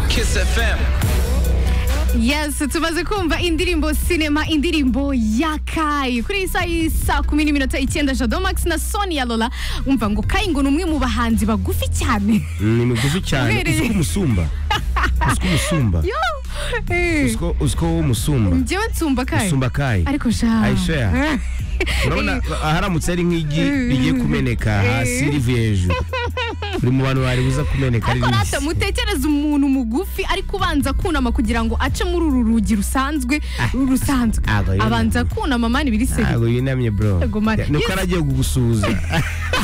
Kiss FM. Yes, tumaze kumva indirimbo sinema indirimbo ya Kai kuri iyi saha y'isa kumi n'iminota icyenda Jado Max na Sonia Lola umva ngo Kai ngo ni umwe mu bahanzi bagufi cyane ni mugufi cyane Ubereye. uziko umusumba uziko umusumba Yo! Eh, uziko uziko wowe umusumba njyewe nsumba Kai usumba kayi ariko sha I swear. urabona aharamutse ari nk'igi rigiye kumeneka hasi rivuye hejuru buri mu bantu bari buza kumeneka ari ariko ribisi rata mutekereze umuntu mugufi ariko ubanza kunama kugira ngo ace muri uru rugi rusanzwe uru rusanzwe ntabwo yunamye. abanza kunama mani biri seri ntabwo yunamye bro Yego, man. nuko Yes. aragiye kugusuhuza